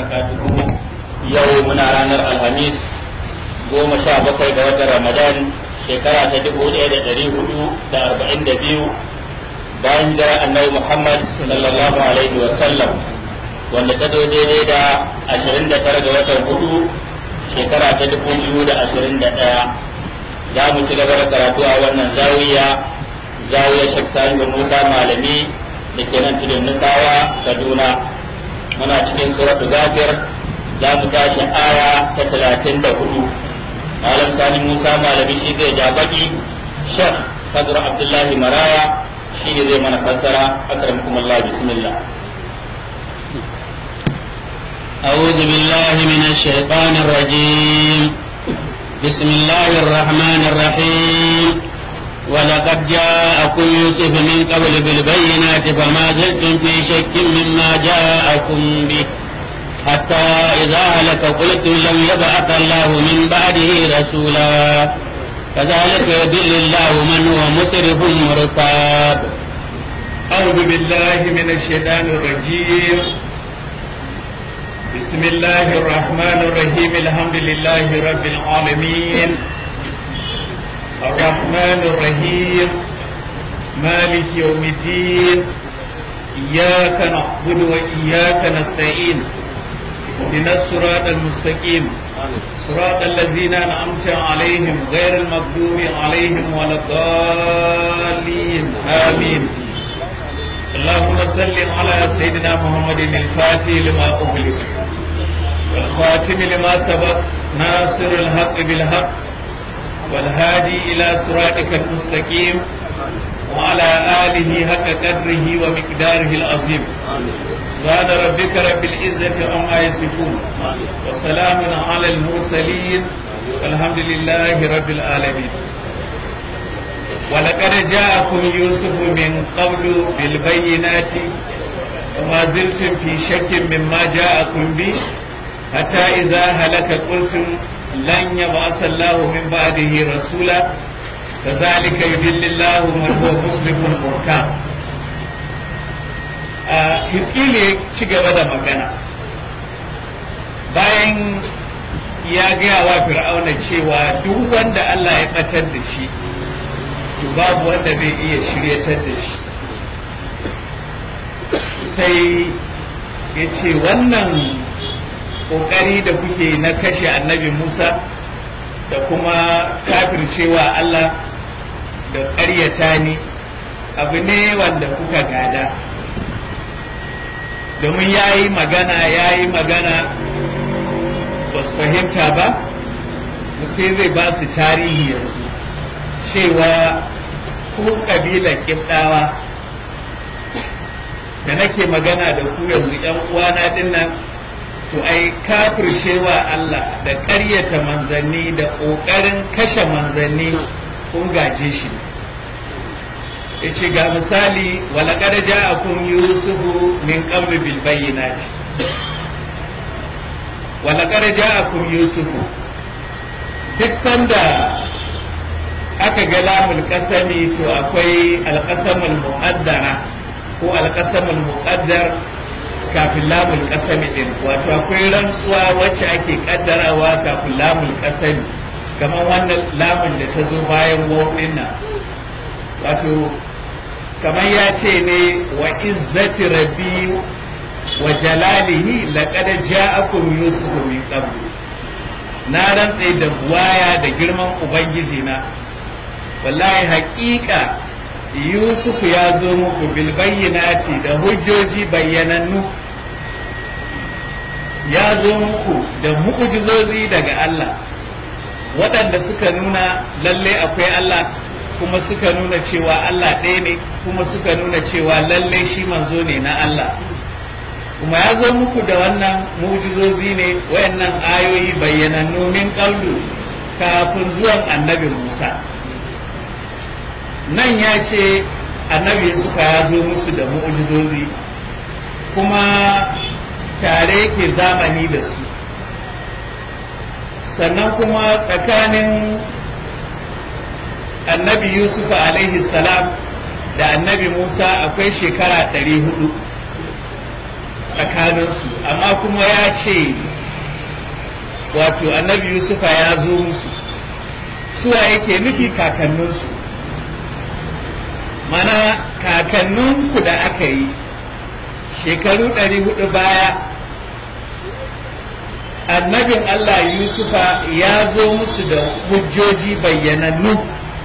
barakatuhu yau muna ranar alhamis goma sha bakwai ga watan ramadan shekara ta dubu ɗaya da ɗari hudu da arba'in da biyu bayan jira annabi muhammad sallallahu alaihi wa sallam wanda ta zo daidai da ashirin da tara ga watan hudu shekara ta dubu biyu da ashirin da ɗaya za mu ci gaba da karatu a wannan zawiya zawiya shek salihu musa malami da ke nan tudun nufawa kaduna muna cikin suratul ghafir za mu tashi aya ta talatin da hudu malam sani musa malami shi zai ja baki shek fadr abdullahi maraya shi ne zai mana fassara akramakum allah bismillah أعوذ بالله من الشيطان الرجيم بسم الله الرحمن الرحيم ولقد جاءكم يوسف من قبل بالبينات فما زلتم في شك مما جاءكم به حتى إذا هلك قلتم لم يبعث الله من بعده رسولا كذلك يضل الله من هو مسرف مرتاب أعوذ بالله من الشيطان الرجيم بسم الله الرحمن الرحيم الحمد لله رب العالمين الرحمن الرحيم مالك يوم الدين إياك نعبد وإياك نستعين اهدنا الصراط المستقيم صراط الذين أنعمت عليهم غير المغضوب عليهم ولا الضالين آمين اللهم صل على سيدنا محمد الفاتح لما أغلق والخاتم لما سبق ناصر الحق بالحق والهادي إلى صراطك المستقيم وعلى آله حق قدره ومقداره العظيم سبحان ربك رب العزة عما يصفون وسلام على المرسلين والحمد لله رب العالمين ولقد جاءكم يوسف من قبل بالبينات وما زلتم في شك مما جاءكم به حتى إذا هلك قلتم لن يبعث الله من بعده رسولا كذلك يذل الله من هو مسلم مرتاب Hiskili ya ci gaba da magana bayan ya gaya wa fir'auna cewa duk wanda Allah ya ɓatar da shi to babu wanda zai iya shiryatar da shi sai ya ce wannan ƙoƙari da kuke na kashe annabi Musa da kuma kafircewa Allah da ƙaryata ni abu ne wanda kuka gada domin ya yi magana ya yi magana ba su fahimta ba sai zai ba su tarihi yanzu cewa ku ƙabilar ƙibɗawa da nake magana da ku yanzu ‘yan uwana dinnan to ai kafircewa Allah da ƙaryata manzanni da ƙoƙarin kashe manzanni kun gaje shi yace ga misali walaqad ja'akum yusufu min qabl bil bayyinati walaqad ja'akum yusufu duk sanda aka ga lamul kasami to akwai alqasamul muqaddara ko alqasamul muqaddar kafin lamul kasami din wato akwai rantsuwa wacce ake kaddarawa kafin lamul kasami kamar wannan lamun da ta zo bayan wawin nan wato kamar ya ce ne wa izzati rabbi wa jalalihi laqad ja'akum yusufu min qabl na rantse da buwaya da girman ubangiji na wallahi haƙiƙa yusuf ya zo muku bil bayyinati da hujjoji bayyanannu ya zo muku da mu'jizozi daga Allah waɗanda suka nuna lalle akwai Allah kuma suka nuna cewa Allah ɗaya ne kuma suka nuna cewa lalle shi manzo ne na Allah kuma ya zo muku da wannan mu'jizozi ne wayannan ayoyi bayyanannu min qablu kafin zuwan annabi Musa nan ya ce annabi suka ya zo musu da mu'jizozi kuma tare ke zamani da su sannan kuma tsakanin annabi yusuf alaihi salam da annabi musa akwai shekara ɗari hudu tsakaninsu amma kuma ya ce wato annabi yusufa ya zo musu suwa yake nufi kakanninsu mana kakanninku da aka yi shekaru ɗari hudu baya annabin Allah Yusufa ya zo musu da hujjoji bayyanannu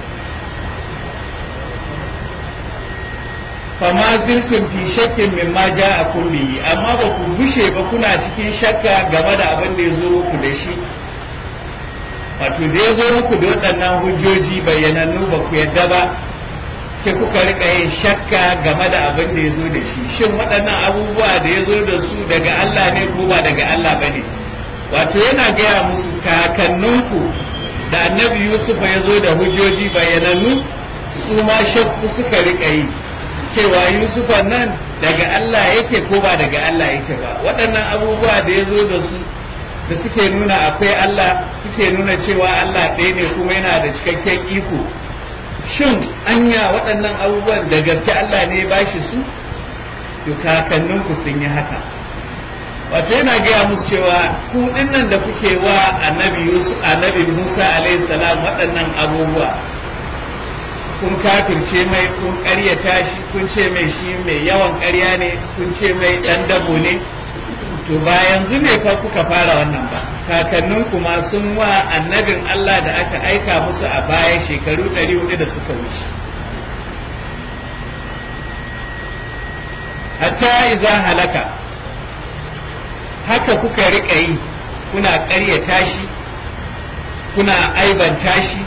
fama zirtun fi shakkin min ma ja a kulli amma ba ku bushe ba kuna cikin shakka game da abin da ya zo muku da shi wato da ya zo muku da waɗannan hujjoji bayyanannu ba ku yadda ba sai kuka rika yin shakka game da abin da ya zo da shi shin waɗannan abubuwa da ya zo da su daga Allah ne ko ba daga Allah ba ne wato yana gaya musu kakanninku da annabi Yusuf ya zo da hujjoji bayyanannu su ma shakku suka rika yi cewa Yusufa nan daga Allah yake ko ba daga Allah yake ba waɗannan abubuwa da ya zo da su da suke nuna akwai Allah suke nuna cewa Allah ɗaya ne kuma yana da cikakken iko shin anya waɗannan abubuwan da gaske Allah ne ba shi su to kakanninku sun yi haka wato yana gaya musu cewa ku dinnan da kuke wa annabi Yusuf annabi Musa alaihi salam waɗannan abubuwa kun kafirce mai kun ƙaryata shi kun ce mai shi mai yawan ƙarya ne kun ce mai ɗan dabo ne to ba yanzu ne fa kuka fara wannan ba kakannin kuma sun wa annabin Allah da aka aika musu a baya shekaru 400 da suka wuce hatta iza halaka haka kuka riƙa yi kuna ƙaryata shi kuna aibanta shi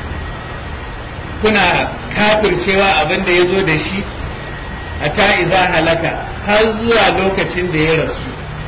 kuna kafircewa abin da ya zo da shi hatta iza halaka har zuwa lokacin da ya rasu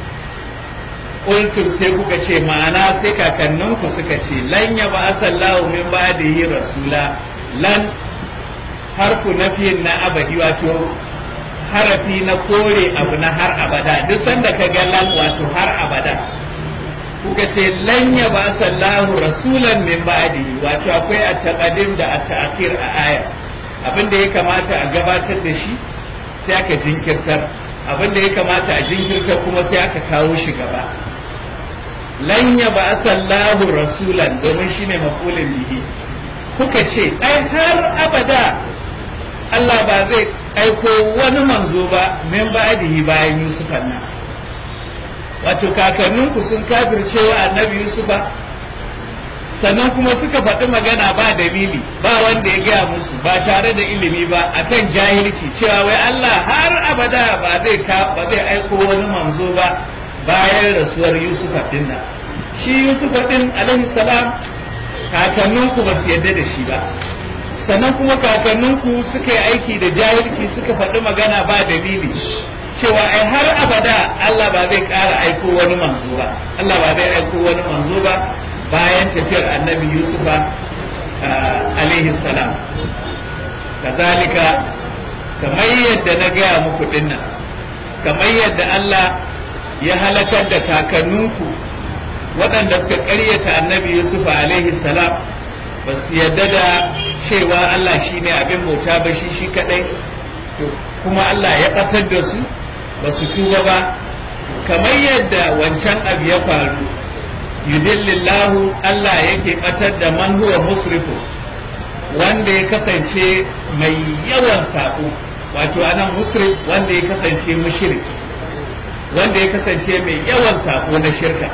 qultum sai kuka ce ma'ana sai kakanninku suka ce lan ya ba sallahu min ba'dihi rasula lan harfu nafiyin na abadi wato harafi na kore abu na har abada duk sanda ka ga lan wato har abada kuka ce lan ya ba sallahu rasulan min ba'dihi wato akwai at-taqdim da at-ta'khir a aya abin da ya kamata a gabatar da shi sai aka jinkirtar abin da ya kamata a jinkirtar kuma sai aka kawo shi gaba lan ya ba sallahu rasulan domin shi ne mafulin bihi kuka ce ai har abada Allah ba zai aiko wani manzo ba min ba'dihi bayan Yusufa nan wato kakanninku sun kafirce wa annabi Yusufa sannan kuma suka faɗi magana ba dalili ba wanda ya gaya musu ba tare da ilimi ba akan jahilci cewa wai Allah har abada ba zai ba zai aiko wani manzo ba bayan rasuwar Yusufa din nan shi Yusufa din alaihi salam kakanninku ba su yadda da shi ba sannan kuma kakanninku suka yi aiki da jahilci suka faɗi magana ba dalili cewa ai har abada Allah ba zai ƙara aiko wani manzo ba Allah ba zai aiko wani manzo ba bayan tafiyar annabi Yusufa alaihi salam kazalika kamar yadda na gaya muku dinnan kamar yadda Allah ya halakar da kakanninku waɗanda suka ƙaryata annabi Yusuf alaihi salam ba su yadda da cewa Allah shi ne abin bauta ba shi shi kaɗai kuma Allah ya ɓatar da su ba su tuba ba kamar yadda wancan abu ya faru yudillillahu Allah yake ɓatar da man huwa musrifu wanda ya kasance mai yawan saƙo wato anan musrif wanda ya kasance mushriki wanda ya kasance mai yawan sako na shirka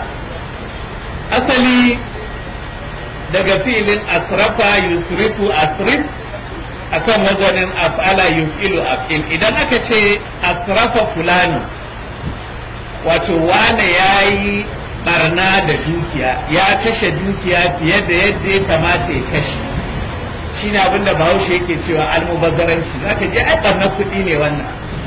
asali daga filin asrafa yusrifu asrif akan wazanin af'ala yuf'ilu af'il idan aka ce asrafa fulani wato wane ya yi barna da dukiya ya kashe dukiya fiye da yadda ya kamata ya kashe shi ne abinda bahaushe yake cewa almubazzaranci za ka je ai barna kuɗi ne wannan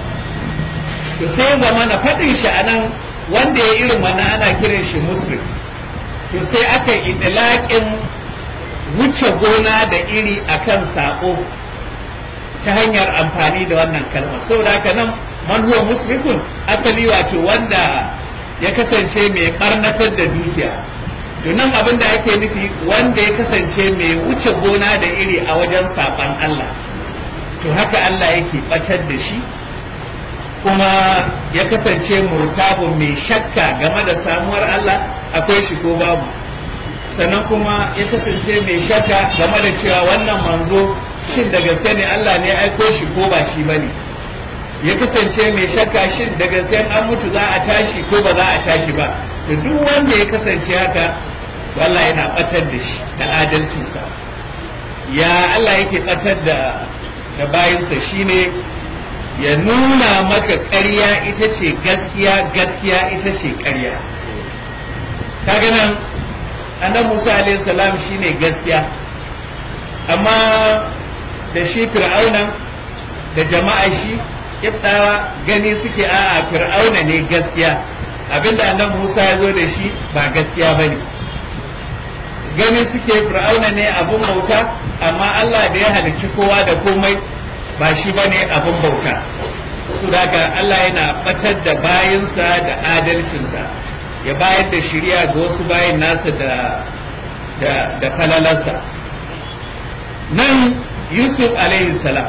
to sai zama na faɗin shi a nan wanda ya irin wannan ana kiran shi muslim to sai aka idlaƙin wuce gona da iri akan saƙo ta hanyar amfani da wannan kalmar saboda haka nan man huwa musrifun asali wato wanda ya kasance mai barnatar da dukiya to nan abin da ake nufi wanda ya kasance mai wuce gona da iri a wajen saɓan Allah to haka Allah yake ɓatar da shi kuma ya kasance murtabun mai shakka game da samuwar Allah akwai shi ko babu sannan kuma ya kasance mai shakka game da cewa wannan manzo shin da gaske ne Allah ne aiko shi ko ba shi bane ya kasance mai shakka shin da gaske an mutu za a tashi ko ba za a tashi ba to duk wanda ya kasance haka wallahi yana batar da shi da adalcinsa ya Allah yake batar da da bayinsa shine ya nuna maka ƙarya ita ce gaskiya gaskiya ita ce ƙarya kaga nan annabi Musa alaihi salam shine gaskiya amma da shi fir'auna da jama'a shi kiftawa gani suke a'a fir'auna ne gaskiya abinda annabi Musa ya zo da shi ba gaskiya bane gani suke fir'auna ne abun bauta amma Allah da ya halicci kowa da komai ba shi bane abun bauta su daga Allah yana batar da bayansa da adalcinsa ya bayar da shirya ga wasu bayan nasa da da, da falalarsa nan Yusuf alaihi salam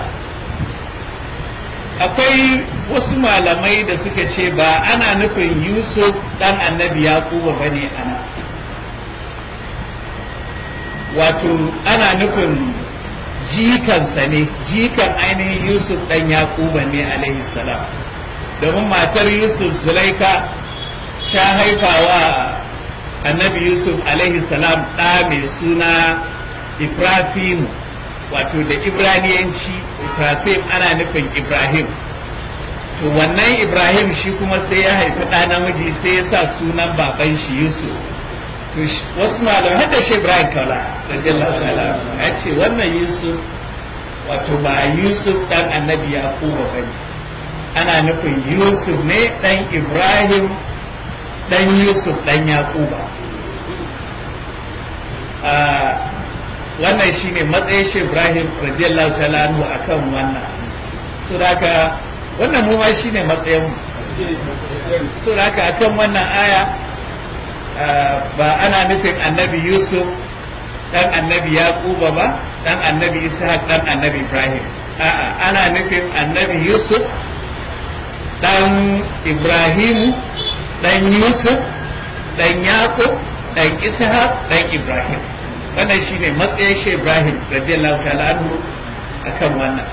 akwai wasu malamai da suka ce ba ana nufin Yusuf dan annabi Yaquba bane ana wato ana nufin jikansa ne jikan ainihin yusuf ɗan yakuba ne alaihi salam domin matar yusuf zulaika ta haifa wa annabi yusuf alaihi salam ɗa mai suna ibrahim wato da ibraniyanci ibrahim ana nufin ibrahim to wannan ibrahim shi kuma sai ya haifi ɗa namiji sai ya sa sunan baban shi yusuf wasu malamai hadda shi Ibrahim Kaula radiyallahu ta'ala ya ce wannan Yusuf wato ba Yusuf dan annabi Yaquba bane ana nufin Yusuf ne dan Ibrahim dan Yusuf dan Yaquba wannan shine matsayin shi Ibrahim radiyallahu ta'ala anhu akan wannan suraka wannan mu ma shine matsayin mu suraka akan wannan aya ba ana nufin annabi yusuf dan annabi yaquba ba dan annabi ishaq dan annabi ibrahim a'a ana nufin annabi yusuf dan ibrahim dan yusuf dan yaqub dan ishaq dan ibrahim wannan shine matsayin shi ibrahim radiyallahu ta'ala anhu akan wannan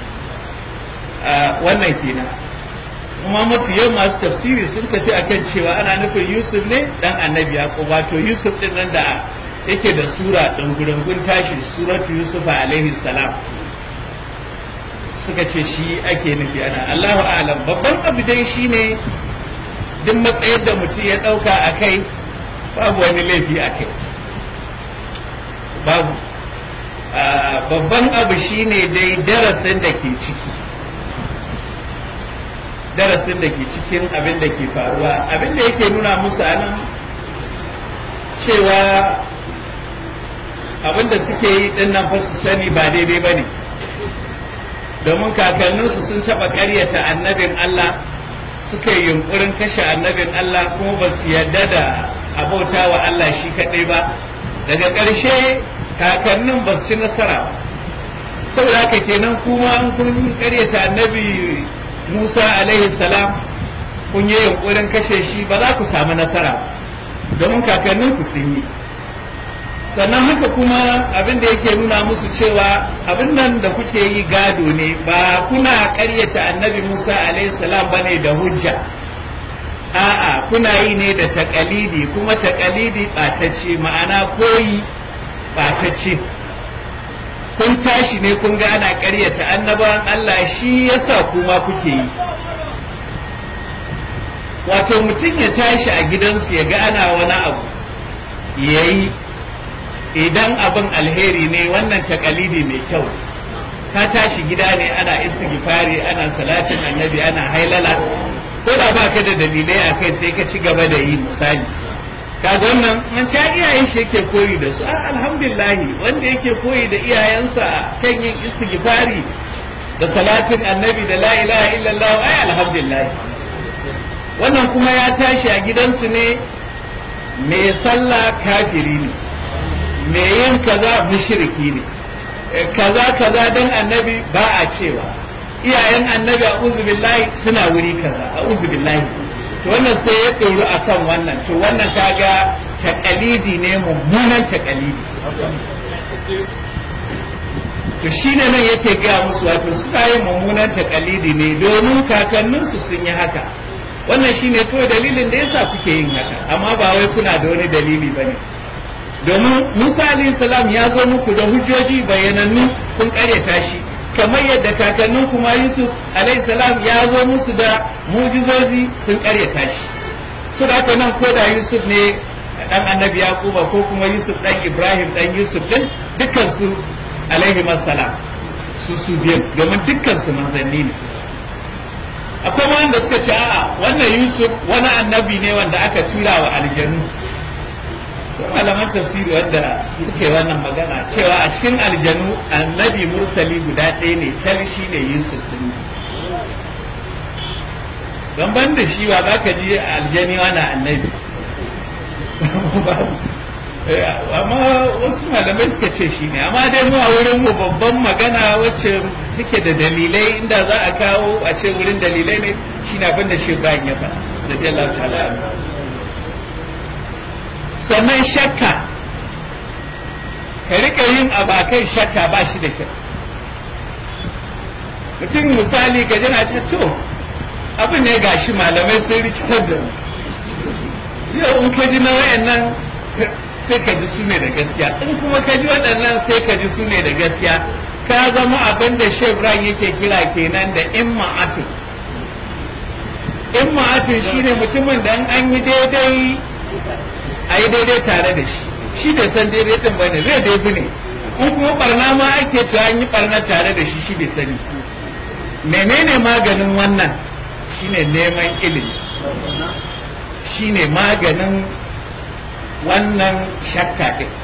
wannan kenan kuma mafi yawan masu tafsiri sun tafi akan cewa ana nufin yusuf ne dan annabi yaqub wato yusuf din nan da yake da sura dungurungun tashi suratu yusuf alaihi salam suka ce shi ake nufi ana Allahu a'lam babban abu dai shine duk matsayin da mutum ya dauka a kai babu wani laifi a kai babu babban abu shine dai darasin da ke ciki darasin da ke cikin abin da ke faruwa abin da yake nuna musu anan cewa abin da suke yi din nan fa su sani ba daidai ba ne domin kakanninsu sun taɓa ƙaryata annabin Allah suka yi yunkurin kashe annabin Allah kuma ba su yarda da abauta wa Allah shi kaɗai ba daga ƙarshe kakannin ba su ci nasara saboda haka kenan kuma an kun ƙaryata annabi Musa alaihi salam kun yi yunkurin kashe shi ba za ku samu nasara domin kakannin ku sun yi sannan haka kuma abin da yake nuna musu cewa abin nan da kuke yi gado ne ba kuna ƙaryata annabi Musa alaihi salam bane da hujja a'a kuna yi ne da taƙalidi kuma taƙalidi ɓatacce ma'ana koyi ɓatacce kun tashi ne kun ga ana ƙaryata annabawan Allah shi yasa kuma kuke yi wato mutum ya tashi a gidansu ya ga ana wani abu ya yi idan abin alheri ne wannan takalidi mai kyau ka tashi gida ne ana istighfari ana salatin annabi ana hailala ko da ba ka da dalilai a kai sai ka ci gaba da yi misali kaga wannan an sha iyayen shi yake koyi da su a alhamdulillah wanda yake koyi da iyayensa kan yin istighfari da salatin annabi da la ilaha illallah ai alhamdulillah wannan kuma ya tashi a gidansu ne mai sallah kafiri ne mai yin kaza mushriki ne kaza kaza dan annabi ba a cewa iyayen annabi a billahi suna wuri kaza a billahi to wannan sai ya ɗoru akan wannan to wannan kaga takalidi ne mummunan takalidi to shine nan yake gaya musu wato suna yin mummunan takalidi ne domin kakanninsu sun yi haka wannan shine kawai dalilin da yasa kuke yin haka amma ba wai kuna da wani dalili ba ne domin musa alayhi salam ya zo muku da hujjoji bayanannu kun karyata shi kamar yadda kakannin kuma yusuf alayhi salam ya zo musu da mujizozi sun karyata shi su da nan ko da yusuf ne dan annabi yaquba ko kuma yusuf dan ibrahim dan yusuf din dukkan su alaihi salam su su biyan domin dukkan su manzanni ne akwai wanda suka ce a'a wannan yusuf wani annabi ne wanda aka tura wa aljanu malaman tafsiri wanda suke wannan magana cewa a cikin aljanu annabi mursali guda ɗaya ne tal shi ne yusuf din don ban da shi wa za ka ji aljani wani annabi amma wasu malamai suka ce shi ne amma dai mu a wurin mu babban magana wacce take da dalilai inda za a kawo a ce wurin dalilai ne shi na abin da shi bayan ya faɗa da Allah ta'ala sannan shakka ka rika yin abakai shakka ba shi da kyau mutum misali ka jana ce to abin ne gashi malamai sun rikitar da mu yau in ka ji na wayannan sai ka ji su ne da gaskiya in kuma ka ji waɗannan sai ka ji su ne da gaskiya ka zama abin da shebran yake kira kenan da imma'atun imma'atun shine mutumin da an yi daidai a yi daidai tare da shi shi bai san daidai din bane zai dai ne in kuma barna ma ake to an yi barna tare da shi shi bai sani menene maganin wannan shine neman ilimi shine maganin wannan shakka ɗin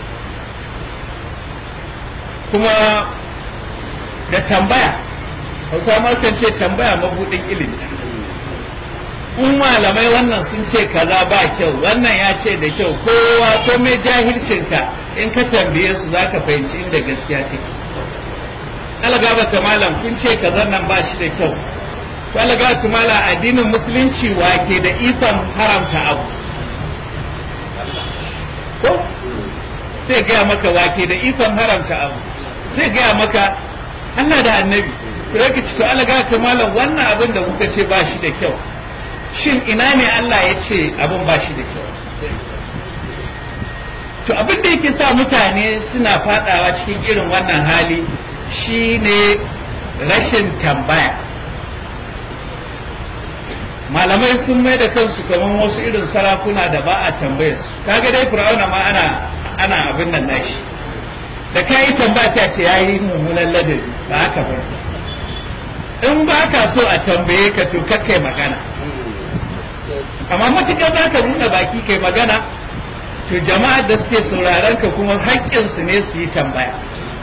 kuma da tambaya hausa ma sun ce tambaya mabuɗin ilimi in malamai wannan sun ce kaza ba kyau wannan ya ce da kyau kowa ko mai jahilcinka in ka tambaye su za ka fahimci inda gaskiya ce algabata malam kun ce kaza nan ba shi da kyau to algabata malam addinin musulunci wake da ikon haramta abu ko sai gaya maka wake da ikon haramta abu sai gaya maka Allah da annabi ka ci to algabata malam wannan abin da kuka ce ba shi da kyau shin ina ne Allah ya ce abin ba shi da kyau to abin da yake sa mutane suna fadawa cikin irin wannan hali shine rashin tambaya malamai sun mai da kansu kamar wasu irin sarakuna da ba a tambayar su kaga dai fir'auna ma ana ana abin nan nashi da kai tambaya sai a ce yayi mummunan ladabi ba haka ba in ba ka so a tambaye ka to kakkai magana amma matuƙar za ka nuna baki kai magana to jama'ar da suke sauraron ka kuma haƙƙinsu ne su yi tambaya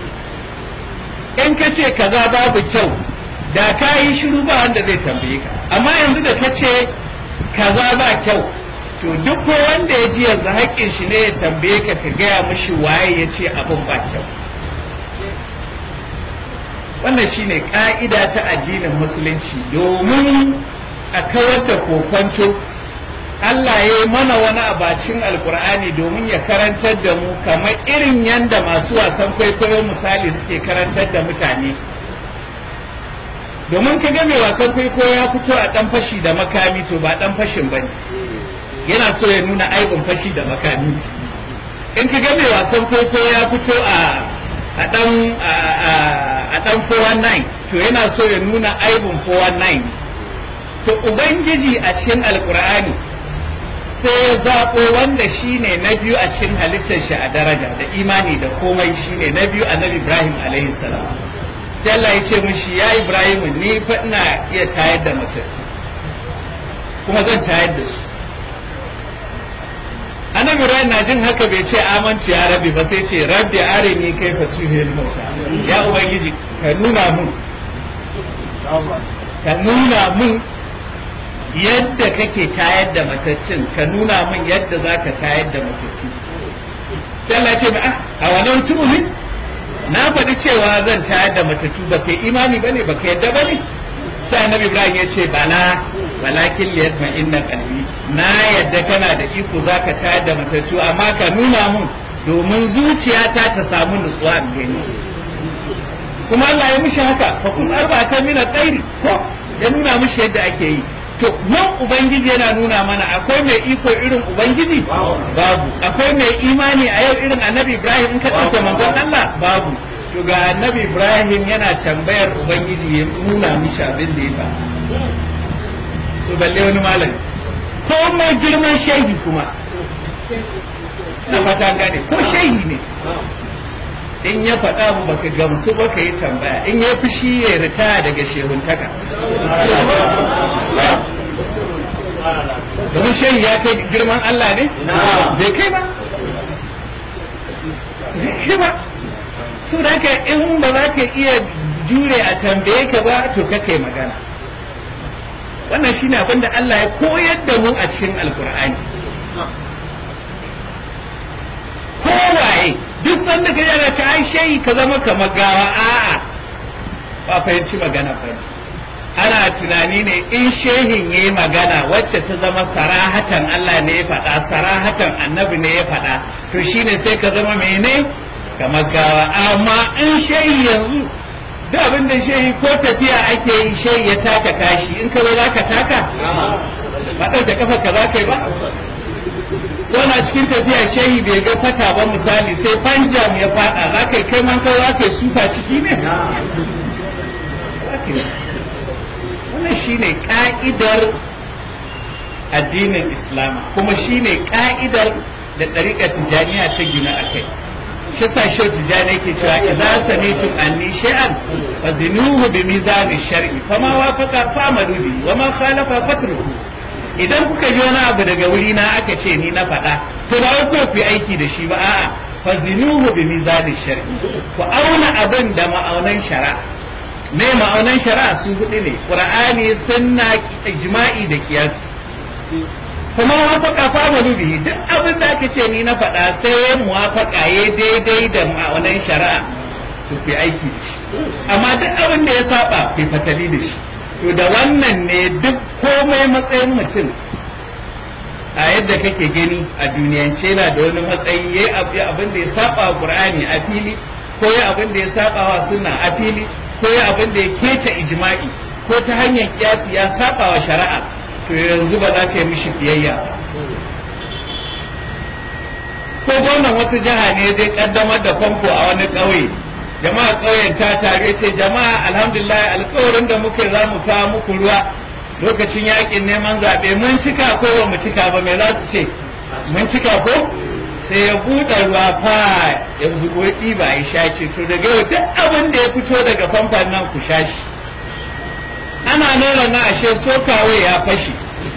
in ka ce kaza babu kyau da ka yi shiru ba wanda zai tambaye ka amma yanzu da ka ce kaza ba kyau to duk ko wanda ya ji yanzu haƙƙin shi ne ya tambaye ka ka gaya mishi waye ya ce abin ba kyau wannan shine ƙa'ida ta addinin musulunci domin a kawar da kokonto Allah ya yi mana wani abacin alkur'ani domin ya karantar da mu kamar irin yadda masu wasan kwaikwayo misali suke karantar da mutane domin ka ga mai wasan kwaikwayo ya fito a ɗan fashi da makami to ba ɗan fashin ba ne yana so ya nuna aibin fashi da makami in ka ga mai wasan kwaikwayo ya fito a a ɗan a ɗan 419 to yana so ya nuna aibin 419 to ubangiji a cikin alkur'ani sai ya zaɓo wanda shi ne na biyu a cikin halittar shi a daraja da imani da komai shi ne na biyu annabi ibrahim alaihi salam sai Allah ya ce mishi ya ibrahim ni fa ina iya tayar da matattu kuma zan tayar da su annabi ibrahim na jin haka bai ce amantu ya rabbi ba sai ce rabbi arini kaifa tuhil mauta ya ubangiji ka nuna mun ka nuna mun yadda kake tayar da mataccin ka nuna min yadda za ka tayar da matattu sai Allah ce a wannan tu'min na faɗi cewa zan tayar da matattu ba kai imani bane ba kai yadda bane sai annabi ibrahim ya ce bana walakin liyatma inna qalbi na yadda kana da iko zaka tayar da matattu amma ka nuna mun domin zuciyata ta samu nutsuwa a gani kuma Allah ya mishi haka fa kus arba'atan min al-khairi ko ya nuna mishi yadda ake yi to nan ubangiji yana nuna mana akwai mai iko irin ubangiji babu akwai mai imani a yau irin annabi ibrahim in ka ɗauke manzon Allah babu to ga annabi ibrahim yana tambayar ubangiji ya nuna mishi abin da ya ba so balle wani malami ko mai girman shehi kuma na fata gane ko shehi ne in ya faɗa mu baka gamsu ba ka yi tambaya in ya fushi ya ritaya daga shehuntaka domin shehi ya kai girman Allah ne bai kai ba bai kai ba su da haka in ba za ka iya jure a tambaye ka ba to ka kai magana wannan shine abin da Allah ya koyar da mu a cikin alkur'ani kowaye duk sanda ka yana ci ai shayi ka zama kamar gawa a'a ba fahimci magana fa ana tunani ne in shehin ya yi magana wacce ta zama sarahatan Allah ne ya faɗa sarahatan annabi ne ya faɗa to shine sai ka zama mene kamar gawa amma in shehi yanzu duk abin da shehi ko tafiya ake yi shehi ya taka kashi in ka zo za ka taka ba ɗauke kafa ka za ka yi ba ko na cikin tafiya shehi bai ga fata ba misali sai panjam ya faɗa za ka yi kai man kawai za ka yi sufa ciki ne wannan shine ka'idar addinin islam kuma shine ka'idar da ɗariƙar tijjaniya ta gina a kai shi sa shi tijjani ke cewa idza samitum anni shay'an fazinuhu bi mizani shar'i fama wafaqa fa'malu bi wa ma khalafa fatruku idan kuka ji wani abu daga wuri na aka ce ni na faɗa to ba wai ku aiki da shi ba a'a fazinuhu bi mizani shar'i ku auna abin da ma'aunan shari'a me ma'aunan shari'a su hudu ne qur'ani sunna ijma'i da qiyas kuma wafaka fa malu bihi duk abin da aka ce ni na faɗa sai ya muwafaka ya daidai da ma'aunan shari'a to ku aiki da shi amma duk abin da ya saba ku fatali da shi to da wannan ne duk komai matsayin mutum a yadda kake gani a duniyance na da wani matsayi ya abin da ya saba wa qur'ani a fili ko ya abin da ya saba wa sunna a fili ko ya abin da ya keta ijma'i ko ta hanyar kiyasi ya saba wa shari'a to yanzu ba za ka yi mishi biyayya ko gwamnan wata jiha ne zai kaddamar da famfo a wani ƙauye jama'a ƙauyen ta tare ce jama'a alhamdulillah alƙawarin da muka za mu kawo muku ruwa lokacin yakin neman zaɓe mun cika ko ba mu cika ba me za su ce mun cika ko sai ya buɗe ruwa fa ya zubo ɗiba ya sha ce to daga yau duk abin da ya fito daga famfon nan ku sha shi ana nuna na ashe sokawe ya fashe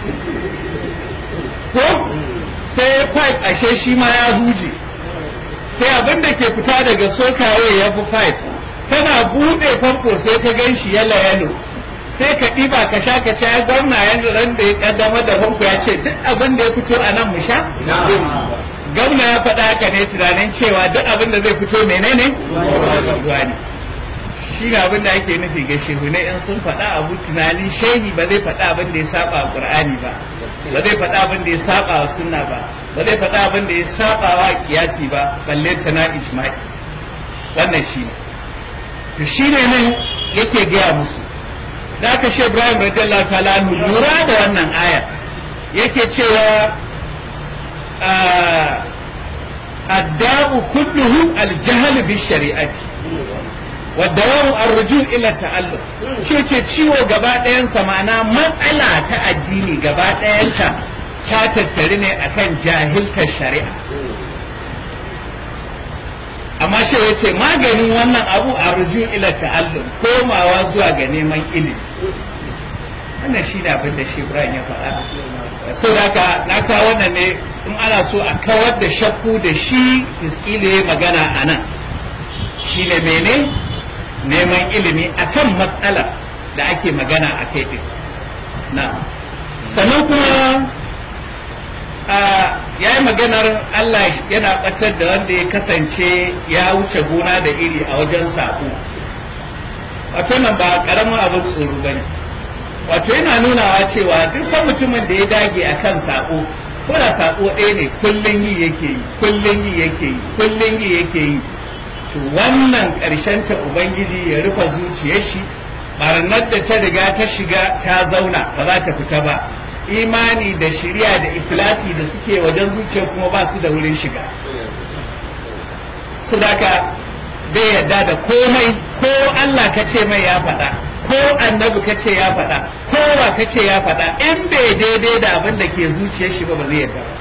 ko sai pipe ashe shi ma ya huje sai abin da ke fita daga sokawe ya fi pipe kana buɗe famfo sai ka gan shi yalo yalo sai ka ɗiba ka sha ka ce ai gwamna yanzu ran da ya kaddamar da famfo ya ce duk abin da ya fito a nan mu sha gwamna ya faɗa haka ne tunanin cewa duk abin da zai fito menene ruwa ne shi ne abin da ake nufi ga shehu ne in sun faɗa abu tunani shehi ba zai faɗa abin da ya saba wa qur'ani ba ba zai faɗa abin da ya saba wa sunna ba ba zai faɗa abin da ya saba wa kiyasi ba balle ta na ijma'i wannan shi ne to shi ne nan yake gaya musu da aka shi Ibrahim radiyallahu ta'ala anhu lura da wannan aya yake cewa الداء كله الجهل بالشريعة والدواء الرجوع إلى التعلم shi ce ciwo gaba ɗayansa ma'ana matsala ta addini gaba ɗayanta ta tattari ne akan jahiltar shari'a amma shi ya ce maganin wannan abu a ruju ila ta'allum komawa zuwa ga neman ilimi wannan shi ne abin da shi Ibrahim ya faɗa sau da haka na kawo wannan ne in ana so a kawar da shakku da shi iskili ya magana a nan shi ne mene neman ilimi akan matsalar da ake magana a kai ɗin na sannan kuma ya yi maganar Allah yana ɓatar da wanda ya kasance ya wuce gona da iri a wajen saƙo wato nan ba ƙaramin abin tsoro ba ne wato yana nunawa cewa dukkan mutumin da ya dage akan sako ko da sako ɗaya ne kullun yi yake yi kullun yi yake yi kullun yi yake yi to wannan ƙarshen ta ubangiji ya rufe zuciyar shi barnar da ta riga ta shiga ta zauna ba za ta fita ba imani da shirya da iflasi da suke wajen zuciya kuma ba su da wurin shiga su daga bai yadda da komai ko Allah ka ce mai ya faɗa ko annabi ka ce ya faɗa ko wa ka ce ya faɗa in bai daidai da abin da ke zuciyar shi ba ba zai yadda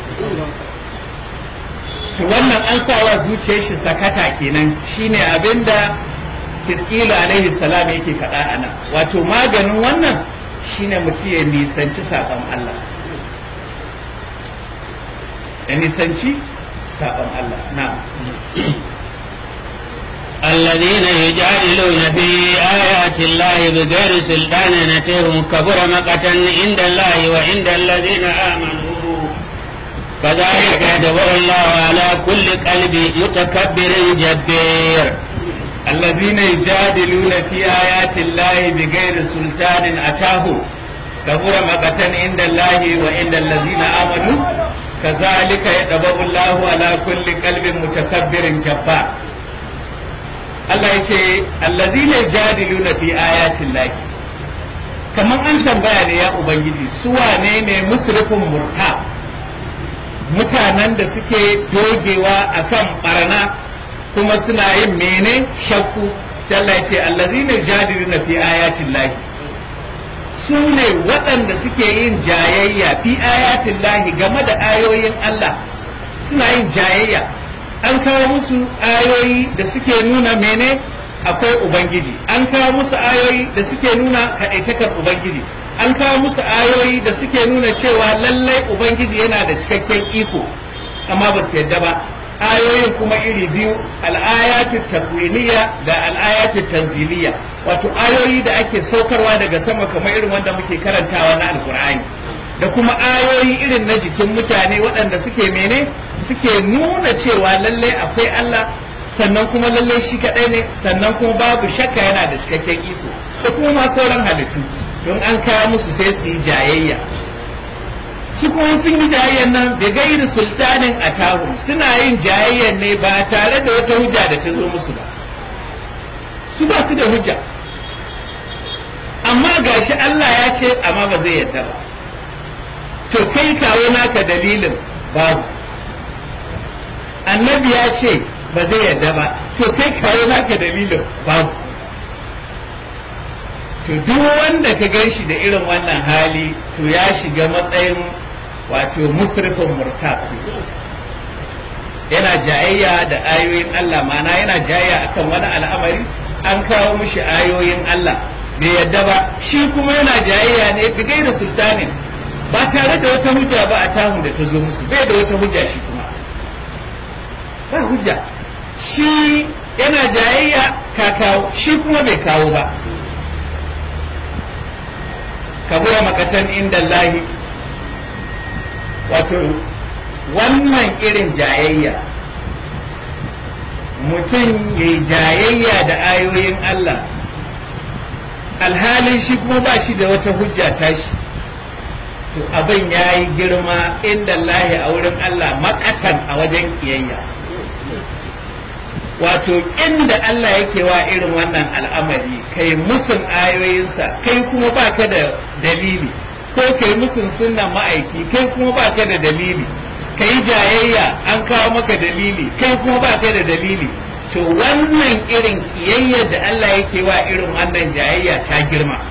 to wannan an sa wa zuciyar shi sakata kenan shine abin da Hiskilu alaihi salam yake faɗa a nan wato maganin wannan shine mutum ya nisanci saɓon Allah ya nisanci saɓon Allah na الذين يجادلون في آيات الله بغير سلطان نتيهم كبر مقتا عند الله وعند الذين آمنوا كذلك يدبر الله على كل قلب متكبر جبير الذين يجادلون في آيات الله بغير سلطان أتاه كبر مقتا عند الله وعند الذين آمنوا كذلك يدبر الله على كل قلب متكبر جبار Allah ya ce allazina yajadiluna fi ayatin lahi kamar an tambaya ne ya ubangiji su wane ne musrifin murta mutanen da suke dogewa akan barna kuma suna yin mene shakku sai Allah ya ce allazina yajadiluna fi ayatin lahi su ne waɗanda suke yin jayayya fi ayatin lahi game da ayoyin Allah suna yin jayayya an kawo musu ayoyi da suke nuna mene akwai ubangiji an kawo musu ayoyi da suke nuna kaɗaitakar ubangiji an kawo musu ayoyi da suke nuna cewa lallai ubangiji yana da cikakken iko amma ba su yadda ba ayoyin kuma iri biyu al'ayatu takwiniya da al'ayatu tanziliya wato ayoyi da ake saukarwa daga sama kamar irin wanda muke karantawa na alkur'ani da kuma ayoyi irin na jikin mutane waɗanda suke mene suke nuna cewa lallai akwai Allah sannan kuma lallai shi kaɗai ne sannan kuma babu shakka yana da cikakken iko da kuma ma sauran halittu don an kawo musu sai su yi jayayya su kuma sun yi jayayyan nan da gairi sultanin a tahu suna yin jayayyan ne ba tare da wata hujja da ta zo musu ba su ba su da hujja amma gashi Allah ya ce amma ba zai yarda ba to kai kawo naka dalilin babu annabi ya ce ba zai yarda ba to kai kawo naka dalilin babu to duk wanda ka gan shi da irin wannan hali to ya shiga matsayin wato musrifin murtab yana jayayya da ayoyin Allah ma'ana yana jayayya akan wani al'amari an kawo mishi ayoyin Allah bai yadda ba shi kuma yana jayayya ne bigai da sultanin ba tare da wata hujja ba a tahun da ta zo musu bai da wata hujja shi kuma ba hujja shi yana jayayya ka kawo shi kuma bai kawo ba kabura makatan inda lahi wato wannan irin jayayya mutum ya yi jayayya da ayoyin Allah alhalin shi kuma ba shi da wata hujja tashi to abin ya yi girma inda lahi a wurin Allah makatan a wajen kiyayya wato inda Allah yake wa irin wannan al'amari kai musun ayoyinsa kai kuma baka da dalili ko kai musun sunnan ma'aiki kai kuma baka da dalili kai jayayya an kawo maka dalili kai kuma baka da dalili to wannan irin kiyayyar da Allah yake wa irin wannan jayayya ta girma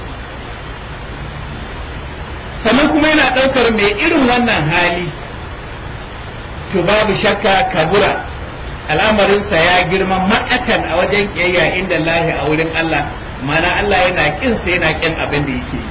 sannan kuma yana ɗaukar mai irin wannan hali to babu shakka kabura al'amarinsa ya girma makatan a wajen kiyayya inda lahi a wurin Allah mana Allah yana kinsa yana kin abin da yake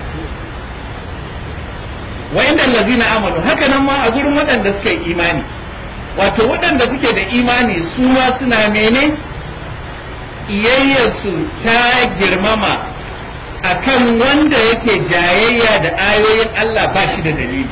wa inda lazina amanu haka nan ma a gurin waɗanda suka yi imani wato waɗanda suke da imani su ma suna mene ƙiyayyarsu ta girmama akan wanda yake jayayya da ayoyin Allah ba shi da dalili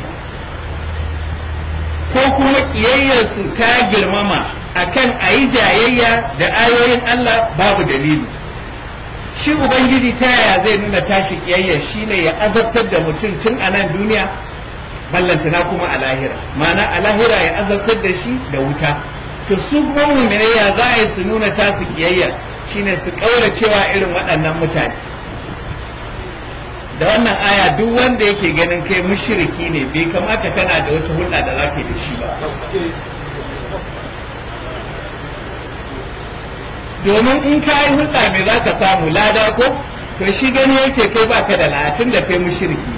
ko kuma ƙiyayyarsu ta girmama akan a yi jayayya da ayoyin Allah babu dalili shi ubangiji ta yaya zai nuna tashi kiyayya shine ya azabtar da mutum tun a nan duniya ballantana kuma a lahira ma'ana a lahira ya azabtar da shi da wuta to su kuma mu'minai ya za a yi su nuna tasu kiyayya shine su kaura cewa irin waɗannan mutane da wannan aya duk wanda yake ganin kai mushriki ne bai kamata kana da wata hulɗa da zaka yi da shi ba domin in ka yi hulɗa me za ka samu lada ko to shi gani yake kai baka da latin da kai mushriki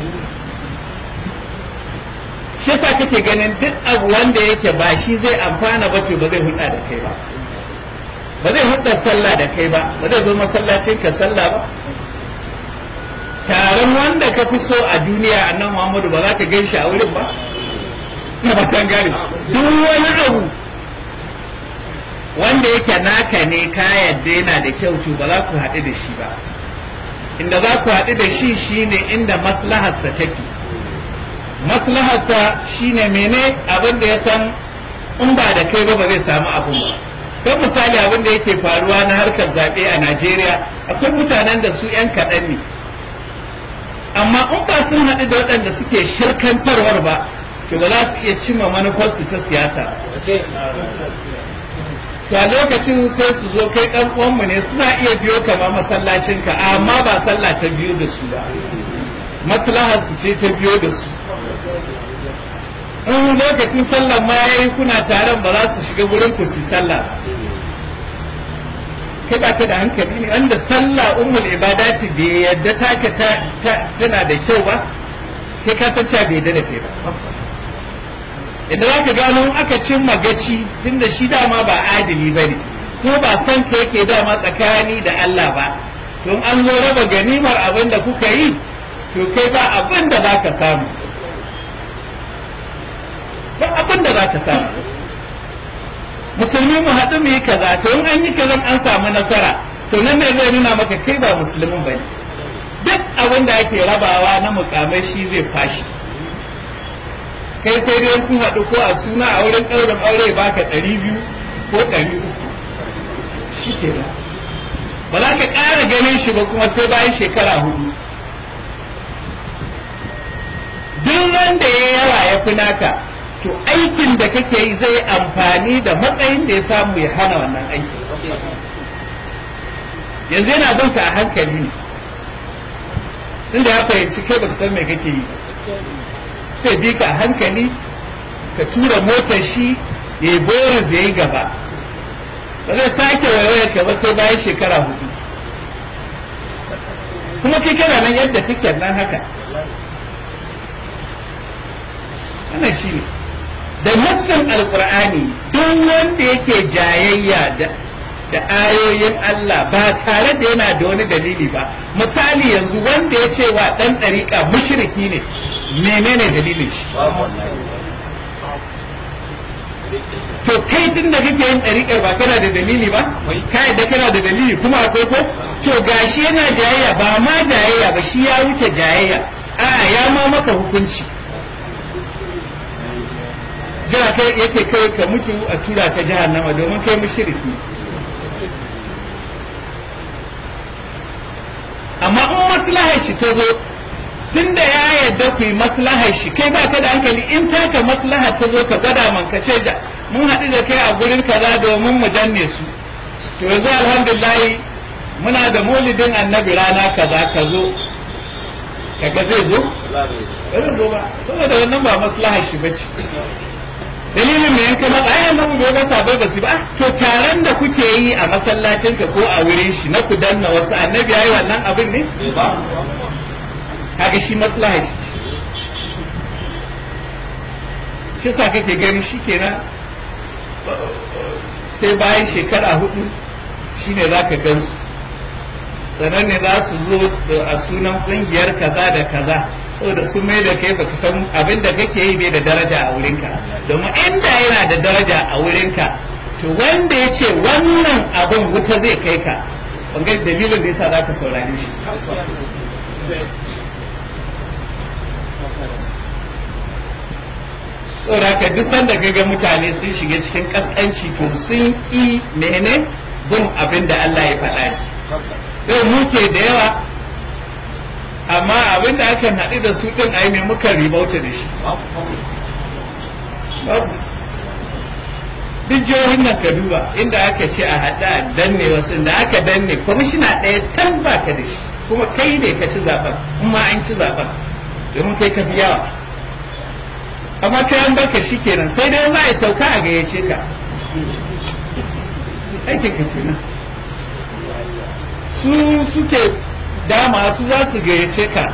shi yasa kake ganin duk abu wanda yake ba shi zai amfana ba to ba zai hulɗa da kai ba ba zai hulɗa sallah da kai ba ba zai zo masallacin ka sallah ba taron wanda ka fi so a duniya annan Muhammadu ba za ka gan shi a wurin ba na batan gari duk wani abu wanda yake naka ne ka yadda yana da kyau to ba za ku haɗu da shi ba inda za ku haɗu da shi shine inda maslaharsa take maslaharsa shine mene abin da ya san in ba da kai ba ba zai samu abin ba don misali abin da yake faruwa na harkar zaɓe a najeriya akwai mutanen da su 'yan kaɗan ne amma in ba sun haɗu da waɗanda suke shirkantarwar ba to ba za su iya cimma manufarsu ta siyasa to a lokacin sai su zo kai ɗan uwanmu ne suna iya biyo kama masallacinka amma ba sallah ta biyo da su ba maslahar su ce ta biyo da su in lokacin sallah ma yayi kuna taron ba za su shiga wurin ku su sallah kai ba ka da hankali ne wanda sallah ummul ibadati bai yadda taka tana da kyau ba kai ka san cewa bai yadda da kai ba idan za ka gano aka cimma gaci tunda shi dama ba adili ba ne ko ba san ka yake dama tsakani da Allah ba don an zo raba ganimar abin da kuka yi to kai ba abin da za ka samu ba abin da za ka samu musulmi mu haɗu mu yi kaza to in an yi kaza an samu nasara to nan ne zai nuna maka kai ba musulmin ba ne duk abin da ake rabawa na mukamai shi zai fashi kai sai dai kun haɗu ko a suna a wurin ɗaurin aure baka ɗari biyu ko ɗari uku shi ke ba za ka ƙara ganin shi ba kuma sai bayan shekara hudu duk wanda ya yawa ya fi naka to aikin da kake yi zai amfani da matsayin da ya samu ya hana wannan aiki yanzu yana bin ka a hankali ne tunda ya fahimci kai baka san me kake yi sai bi ka a hankali ka tura motar shi ya yi boris ya yi gaba ba zai sake waiwayar ka ba sai bayan shekara hudu kuma kai kana nan yadda kake nan haka wannan shi ne da nassin alkur'ani duk wanda yake jayayya da da ayoyin Allah ba tare da yana da wani dalili ba misali yanzu wanda ya ce wa dan ɗariƙa mushriki ne menene dalilin shi to kai tun da kake yin ɗariƙar ba kana da dalili ba ka yadda kana da dalili kuma akwai ko to gashi yana jayayya ba ma jayayya ba shi ya wuce jayayya a'a ya ma maka hukunci jira kai yake kai ka mutu a tura ka jahannama domin kai mushriki amma in maslahar shi ta zo tunda ya yarda ku yi maslahar shi kai ba ka da hankali in taka maslaha ta zo ka gwada man ka ce da mun haɗu da kai a gurin kaza domin mu danne su to yanzu alhamdulillah muna da maulidin annabi rana kaza ka zo kaga zai zo ba zai zo ba saboda wannan ba maslahar shi bace dalilin me yanka ma ai annabi bai ga sabai ba su ba to taron da kuke yi a masallacin ka ko a wurin shi na ku danna wasu annabi yayi wannan abin ne kaga shi maslaha shi shi sa kake gani shikenan sai bayan shekara hudu shine zaka gan sannan ne za su zo a sunan kungiyar kaza da kaza saboda sun mai da kai baka san abin da kake yi bai da daraja a wurinka domin inda yana da daraja a wurinka to wanda ya ce wannan abin wuta zai kai ka bangar dalilin da yasa zaka saurare shi saboda haka duk sanda ga mutane sun shiga cikin kaskanci to sun ki mene bin abin da Allah ya faɗa ne yau muke da yawa amma abin da aka haɗu da su ɗin ai me muka ribauta da shi duk jihohin nan ka duba inda aka ce a haɗa a danne wasu da aka danne kwamishina ɗaya tan ba ka da shi kuma kai ne ka ci zaben kuma an ci zaben domin kai ka fi yawa amma kai an baka shi kenan sai dai za a yi sauka a gayyace ka aikin ka kenan su suke dama su za su gayyace ka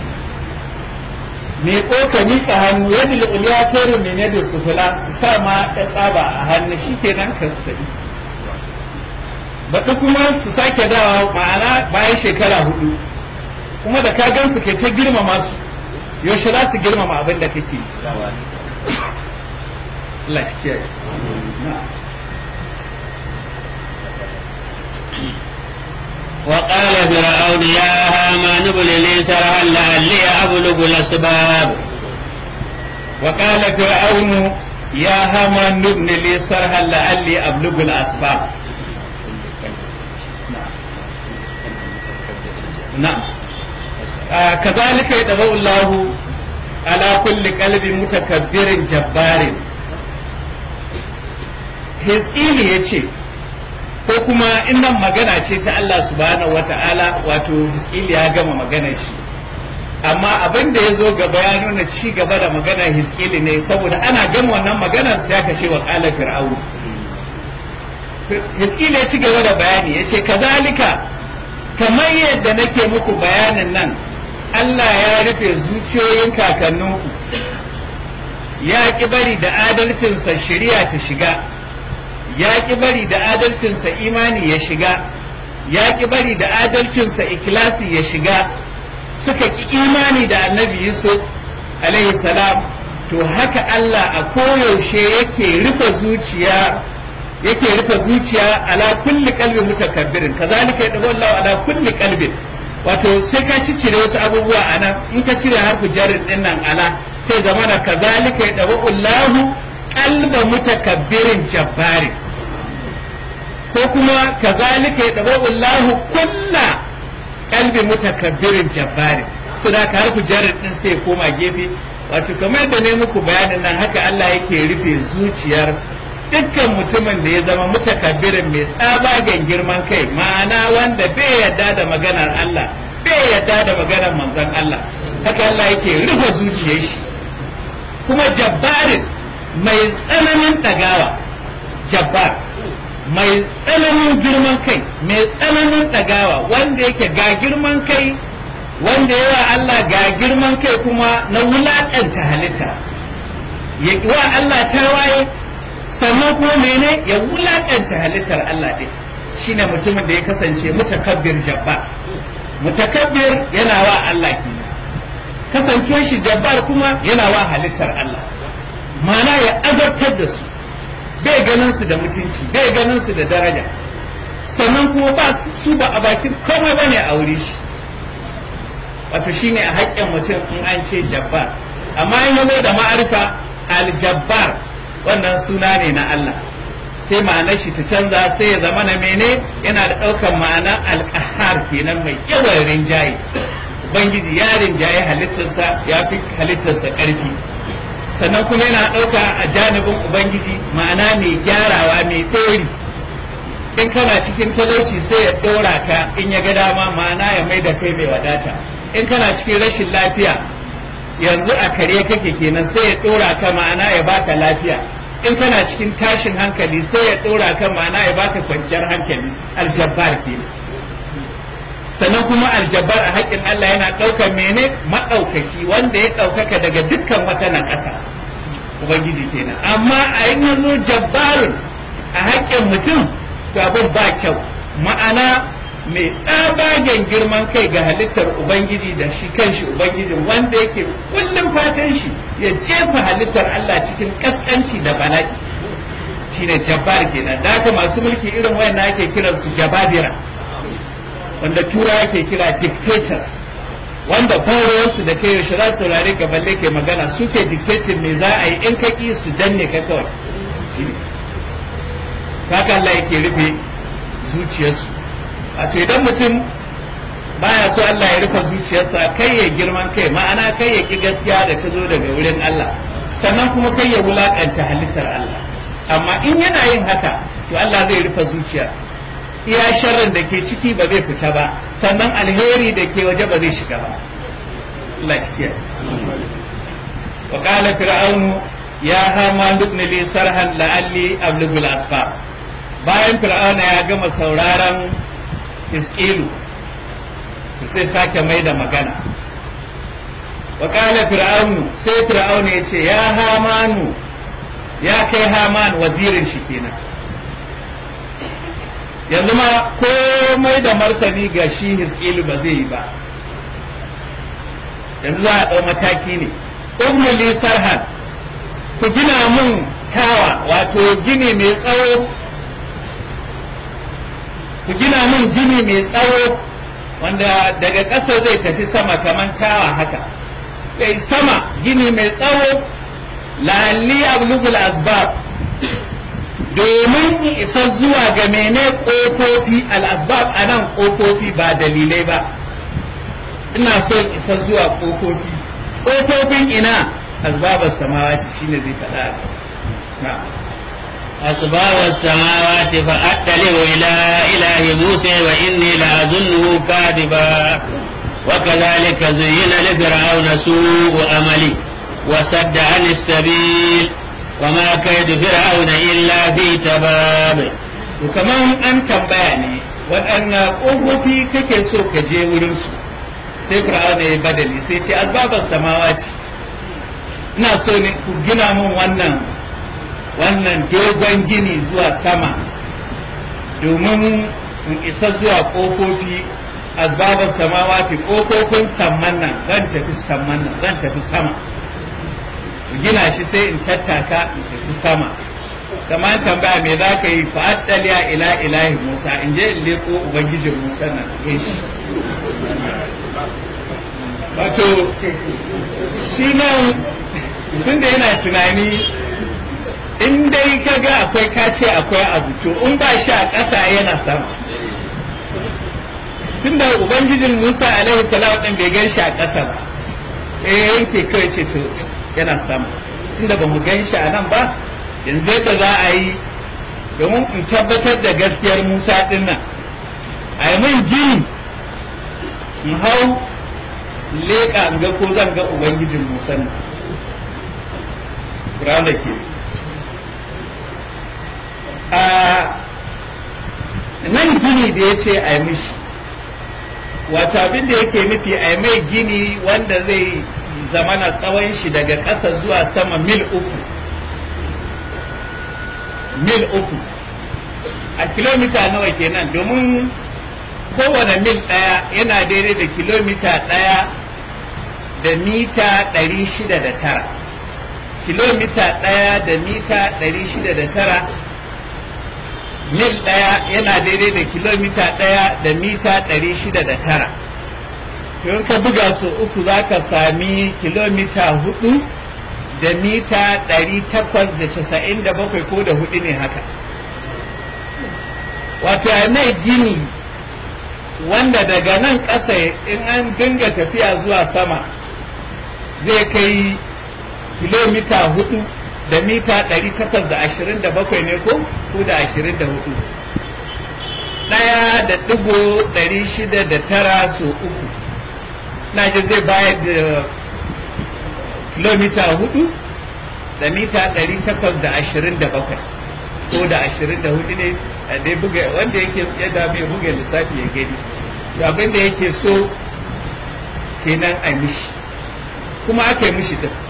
me ko ka miƙa hannu yadda uliya tare ne ne da su fula su sa ma ya tsaba a hannu shi kenan ka tafi baɗi kuma su sake dawa ma'ana bayan shekara hudu kuma da ka gan su kai ta girmama su yaushe za su girmama abin da kake Allah shi kiyaye وقال فرعون يا هامان ابن لي سرحا لعلي أبلغ الأسباب وقال فرعون يا هامان ابن لي سرحا لعلي أبلغ الأسباب نعم آه كذلك يدعو الله على كل قلب متكبر جبار Hizkili ya ce, ko kuma innan magana ce ta Allah subhanahu wa ta'ala wato Hizkili ya gama magana shi. Amma abin da ya zo gaba ya nuna ci gaba da magana Hizkili ne saboda ana gama wannan maganar sai aka ce wa ƙala fir'aunu. Hizkili ya ci gaba da bayani ya ce, kazalika kamar yadda nake muku bayanin nan Allah ya rufe zuciyoyin kakanninku ya ki bari da adalcinsa shari'a ta shiga ya ki bari da adalcinsa imani ya shiga ya ki bari da adalcinsa ikilasi ya shiga suka ki imani da annabi Yusuf alaihi salam to haka Allah a koyaushe yake rufe zuciya yake rufe zuciya ala kulli qalbi mutakabbirin kazalika yadabu Allah ala kulli qalbin wato sai ka ci cire wasu abubuwa a nan in ka cire harfu jarin din nan ala sai zamana kazalika yadabu Allah qalba mutakabbirin jabbarin ko kuma kazalika yadabu Allah kulla qalbi mutakabbirin jabbarin so da ka harfu jarin din sai koma gefe wato kamar da ne muku bayanin nan haka Allah yake rufe zuciyar dukkan mutumin da ya zama mutakabbirin mai tsabagen girman kai ma'ana wanda bai yadda da maganar Allah bai yadda da maganar manzon Allah haka Allah yake rufe zuciyar shi kuma jabbarin mai tsananin ɗagawa jabbar mai tsananin girman kai mai tsananin ɗagawa wanda yake ga girman kai wanda yawa Allah ga girman kai kuma na wulaƙanta halitta ya wa Allah tawaye sannan kuma mene ya wulakanta halittar Allah ɗin shine mutumin da ya kasance mutakabbir jabbar mutakabbir yana wa Allah ki kasancewa shi jabbar kuma yana wa halittar Allah mana ya azabtar da su bai ganin su da mutunci bai ganin su da daraja sannan kuma ba su ba a bakin komai bane a wuri shi wato shine a haƙƙin mutum in an ce jabbar amma in yazo da ma'arifa al-jabbar wannan suna ne na Allah sai ma'anar shi ta canza sai ya zama na mene yana da ɗaukar ma'ana alƙahar kenan mai yawan rinjaye ubangiji ya rinjaye halittarsa ya fi halittarsa ƙarfi sannan kuma yana ɗauka a janibin ubangiji ma'ana mai gyarawa mai ɗori in kana cikin talauci sai ya ɗora ka in ya ga dama ma'ana ya mai da kai mai wadata in kana cikin rashin lafiya yanzu a kare kake kenan sai ya ɗora ka ma'ana ya baka lafiya in kana cikin tashin hankali sai ya ɗora ka ma'ana ya baka kwanciyar hankali aljabbar kenan sannan kuma aljabbar a haƙƙin Allah yana ɗaukar mene maɗaukaki wanda ya ɗaukaka daga dukkan wata na ƙasa ubangiji kenan amma a yi zo jabbarun a haƙƙin mutum to abin ba kyau ma'ana mai tsabagen girman kai ga halittar Ubangiji da shi kanshi Ubangijin wanda yake kullum fatan shi ya jefa halittar Allah cikin kaskanci da bala'i shine jabbar kenan da haka masu mulki irin wayannan ake kiran su jababira wanda tura ake kira dictators wanda su da kai yaushe za su saurare ka balle kai magana suke dictating me za a yi in ka ki su danne ka kawai shine haka Allah yake rufe zuciyarsu wato idan mutum baya so Allah ya rufe zuciyarsa kai ya girman kai ma'ana kai ya ki gaskiya da ta zo daga wurin Allah sannan kuma kai ya wulakanta halittar Allah amma in yana yin haka to Allah zai rufe zuciya iya sharrin da ke ciki ba zai fita ba sannan alheri da ke waje ba zai shiga ba Allah shi kiyaye wa qala fir'aunu ya hama ibn li sarhan la'alli ablugul asfar bayan fir'auna ya gama sauraron iskilu sai sake mai da magana wa qala fir'aunu sai fir'aunu ya ce ya hamanu ya kai haman wazirin shi kenan yanzu ma komai da martani ga shi hiskilu ba zai yi ba yanzu za a ɗau mataki ne umuli sarhan ku gina mun tawa wato gini mai tsawo ku gina mun gini mai tsawo wanda daga ƙasa zai tafi sama kamar tawa haka kai sama gini mai tsawo lalli ablugul asbab domin isa zuwa ga mene ƙofofi al-asbab a nan ƙofofi ba dalilai ba ina so isa zuwa ƙofofi ƙofofin ina asbabar samawati shine zai faɗa na أسباب السماوات فأطلع إلى إله موسى وإني لأظنه كاذبا وكذلك زين لفرعون سوء أملي وسد عن السبيل وما كيد فرعون إلا في تباب kaman an tambaya ne waɗannan ƙofofi kake so ka je wurinsu sai fir'auna ya badali sai ce asbabar samawati ina so ne ku gina min wannan wannan dogon gini zuwa sama domin in isa zuwa ƙofofi asbabar samawati ƙofofin samman nan zan tafi samman nan zan tafi sama gina shi sai in tattaka in tafi sama kamar tambaya me za ka yi fa'attaliya ila ilahi musa in je in leko ubangijin musa nan ya shi wato shi nan tun da yana tunani in dai ka ga akwai kace akwai abu to in ba shi a ƙasa yana sama tun da ubangijin musa alaihi salam din bai gan shi a ƙasa ba eh yanke kawai ce to yana sama tunda ba mu gan shi a nan ba yanzu yadda za a yi domin in tabbatar da gaskiyar musa din nan a yi min gini in hau leƙa in ga ko zan ga ubangijin musa nan da ke a nan gini da ya ce a yi mishi wata abin da yake nufi a yi mai gini wanda zai zamana tsawon shi daga ƙasa zuwa sama mil uku mil uku a kilomita nawa kenan domin kowane mil ɗaya yana daidai da kilomita ɗaya da mita ɗari shida da tara kilomita ɗaya da mita ɗari shida da tara mil ɗaya yana daidai da kilomita ɗaya da mita ɗari shida da tara in ka buga su uku za ka sami kilomita hudu da mita ɗari takwas da casa'in da bakwai ko da hudu ne haka wato ya mai gini wanda daga nan ƙasa in an dinga tafiya zuwa sama zai kai kilomita hudu da mita ɗari takwas da ashirin da bakwai ne ko ko da ashirin da hudu ɗaya da ɗigo ɗari shida da tara so uku na ji zai bayar da kilomita hudu da mita ɗari takwas da ashirin da bakwai ko da ashirin da hudu ne dai buga wanda yake yadda mai buga lissafi ya gani to abin da yake so kenan a mishi kuma aka yi mishi din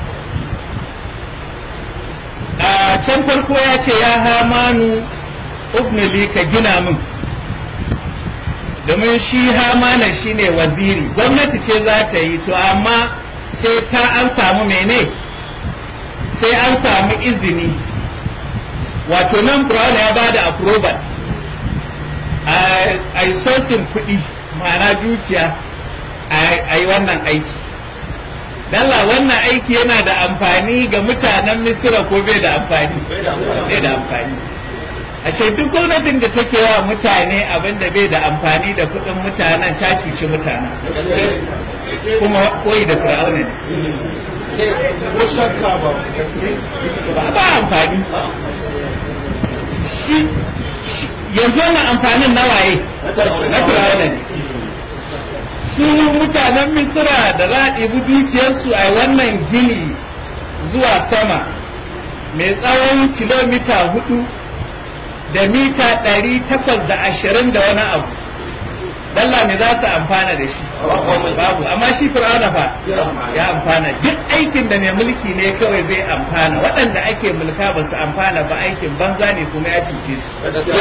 a can farko ya ce ya hamanu ubnili ka gina min domin shi hamana shine waziri gwamnati ce za ta yi to amma sai ta an samu mene sai an samu izini wato nan Brown ya ba da approval a yi sosin kuɗi ma'ana dukiya a yi wannan aiki Dalla wannan aiki yana da amfani ga mutanen Misira ko bai da amfani? Bai da amfani. a ce duk gwamnatin da take wa mutane abin da bai da amfani da kuɗin mutanen ta cuci mutanen kuma koyi da fir'auna ne ba ba amfani shi yanzu wannan amfanin na waye na fir'auna ne su mutanen misira da za a ɗibi dukiyarsu a wannan gini zuwa sama mai tsawon kilomita hudu da mita ɗari takwas da ashirin da wani abu dalla me za su amfana da shi babu amma shi fir'auna fa ya amfana duk aikin da mai mulki ne kawai zai amfana waɗanda ake mulka ba su amfana ba aikin banza ne kuma ya cuce su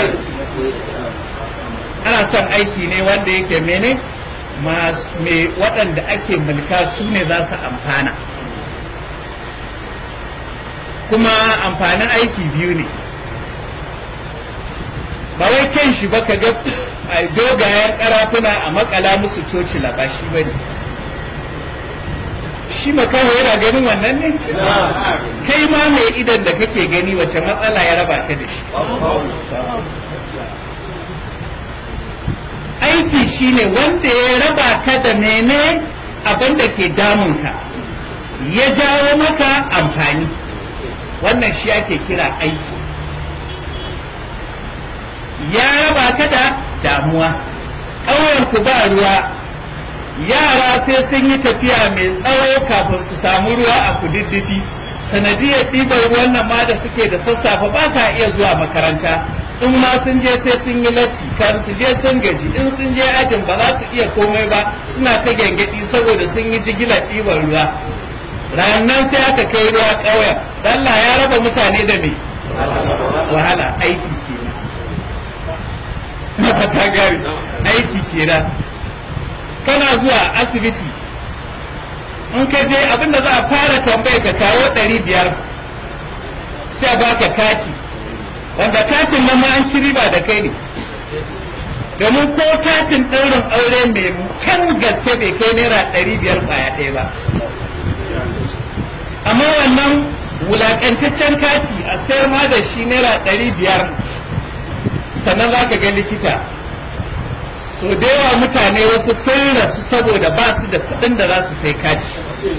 ana son aiki ne wanda yake mene me waɗanda ake mulka su ne za su amfana kuma amfanin aiki biyu ne ba wai kyan shi ba ka ga dogayen karafuna a makala musu coci ba shi ba ne shi makaho yana ganin wannan ne kai ma mai idan da kake gani wace matsala ya raba ka da shi aiki shine wanda ya raba ka da mene abin da ke damunka ya jawo maka amfani wannan shi ake kira aiki ya raba ka da damuwa ƙauyenku ba ruwa yara sai sun yi tafiya mai tsawo kafin su samu ruwa a kududdufi sanadiyar ɗibar ruwan nan ma da suke da sassafe ba sa iya zuwa makaranta in ma sun je sai sun yi latti kan su je sun gaji in sun je ajin ba za su iya komai ba suna ta gyangyaɗi saboda sun yi jigilar ɗibar ruwa ranar sai aka kai ruwa ƙauyen Allah ya raba mutane da me wahala aiki kenan na fata gari aiki kenan kana zuwa asibiti in ka je abinda za a fara tambaye ka kawo ɗari biyar sai a baka kati wanda katin nan ma an ci riba da kai ne domin ko katin ɗaurin aure mai kan gaske bai kai naira ɗari biyar ƙwaya ɗaya ba amma wannan wulaƙantaccen kati a sayar ma da shi naira ɗari biyar sannan za ka ga likita so da yawa mutane wasu sun rasu saboda ba su da kuɗin da za su sai kati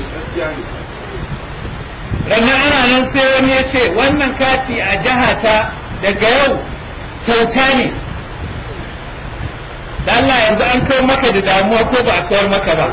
rannan ana nan sai wani ya ce wannan kati a jihata daga yau kyauta ne da Allah yanzu an kawo maka da damuwa ko ba a kawar maka ba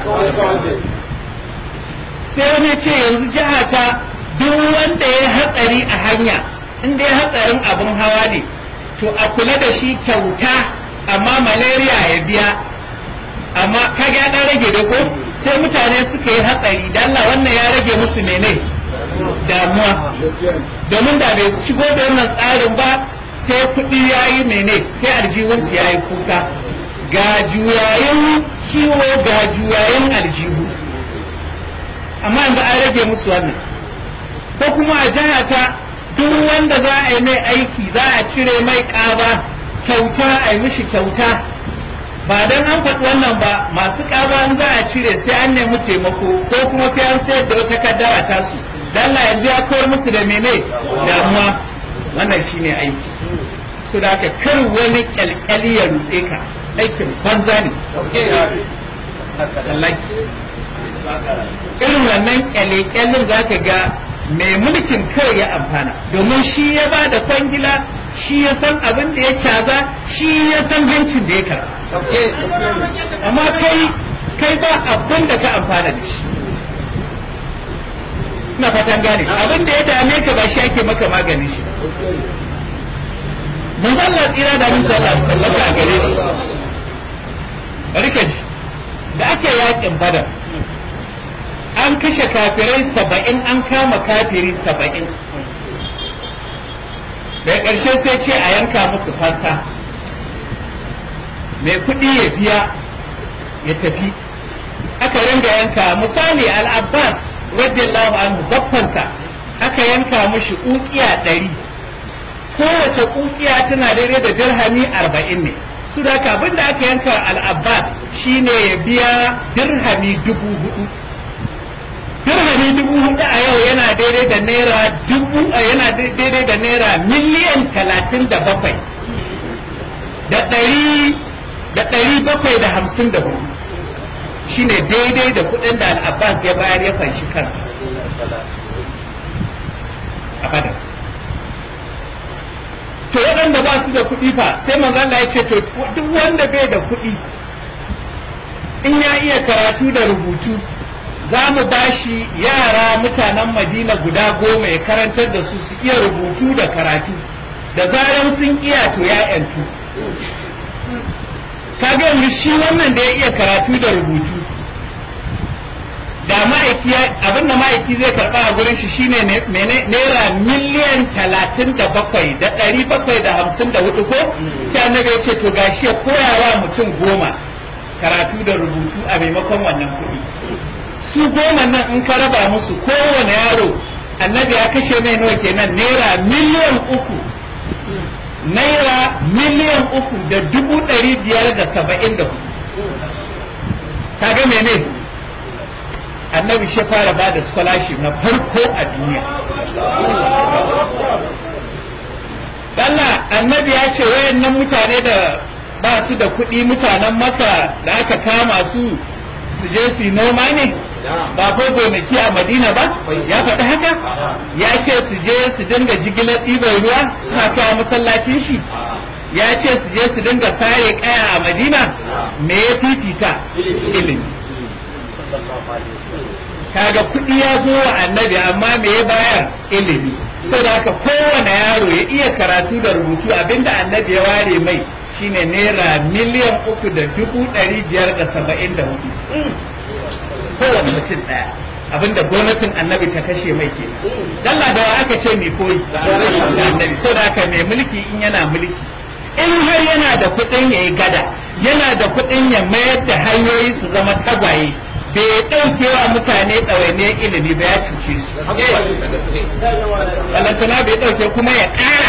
sai wani ya ce yanzu jihata duk wanda ya hatsari a hanya inda ya hatsarin abin hawa ne to a kula da shi kyauta amma malaria ya biya amma kaga ya dan rage da ko sai mutane suka yi hatsari da Allah wannan ya rage musu mene damuwa domin da bai shigo da wannan tsarin ba sai kuɗi ya yi mene sai aljihunsu ya yi kuka ga juyayin kiwo ga juyayin aljihu amma yanzu an rage musu wannan ko kuma a jihata duk wanda za a yi mai aiki za a cire mai ƙaba kyauta a yi mishi kyauta ba don an faɗi wannan ba masu ƙaba in za a cire sai an nemi taimako ko kuma sai an sayar da wata kaddara tasu dan Allah yanzu ya kawar musu da mene damuwa wannan shine aiki su da ka kar wani kyalkyali ya ruɗe ka aikin banza ne irin wannan kyale-kyalin za ka ga mai mulkin kawai ya amfana domin shi ya ba da kwangila shi ya san abin da ya caza shi ya san hancin da ya kara amma kai kai ba abin da ka amfana da shi ina fatan gane abin da ya dame ka ba shi ake maka maganin shi mun Allah tsira da mun Allah sallaka a gare shi bari ka ji da ake yakin badar an kashe kafirai saba'in an kama kafiri saba'in daga ƙarshe sai ce a yanka musu fansa mai kuɗi ya biya ya tafi aka ringa yanka misali al-abbas radiyallahu anhu baffansa aka yanka mushi ukiya ɗari kowace ukiya tana daidai da dirhami arba'in ne su da abin da aka yanka al-abbas shine ya biya dirhami dubu hudu dirhami dirhami dubu hudu a yau yana daidai da naira dubu yana daidai da naira miliyan talatin da bakwai da ɗari da ɗari bakwai da hamsin da hudu shine daidai da kuɗin da al'abbas ya bayar ya fanshi kansa a badar to waɗanda ba su da kuɗi fa sai manzo Allah ya ce to duk wanda bai da kuɗi in ya iya karatu da rubutu za mu bashi yara mutanen Madina guda goma ya karantar da su su iya rubutu da karatu da zaran sun iya to ya yantu kaga yanzu shi wannan da ya iya karatu da rubutu da ma'aiki abin da ma'aiki zai karba a gurin shi shine naira miliyan talatin da bakwai da ɗari bakwai da hamsin da hudu ko sai annabi ya ce to gashi ya koyawa mutum goma karatu da rubutu a maimakon wannan kuɗi su goma nan in ka raba musu kowane yaro annabi ya kashe mai nawa kenan naira miliyan uku naira miliyan uku da dubu ɗari biyar da saba'in da hudu kaga mene annabi shi fara ba da scholarship na farko a duniya Allah annabi ya ce wayannan mutane da ba su da kuɗi mutanen maka da aka kama su su je su noma ne ba ko gonaki a madina ba ya faɗi haka ya ce su je su dinga jigilar ɗibar ruwa suna kawo masallacin shi ya ce su je su dinga sare kaya a madina me ya fifita ilimi kaga kuɗi ya zo wa annabi amma me ya bayar ilimi saboda haka kowane yaro ya iya karatu da rubutu abinda annabi ya ware mai shine naira miliyan uku da dubu ɗari biyar da saba'in da hudu kowane mutum ɗaya abinda gwamnatin annabi ta kashe mai ke dalla da aka ce mai koyi da annabi saboda haka mai mulki in yana mulki in har yana da kuɗin ya yi gada yana da kuɗin ya mayar da hanyoyi su zama tagwaye bai ɗauke wa mutane ɗawainiyar ilimi ba ya cuce su balantana bai ɗauke kuma ya ƙara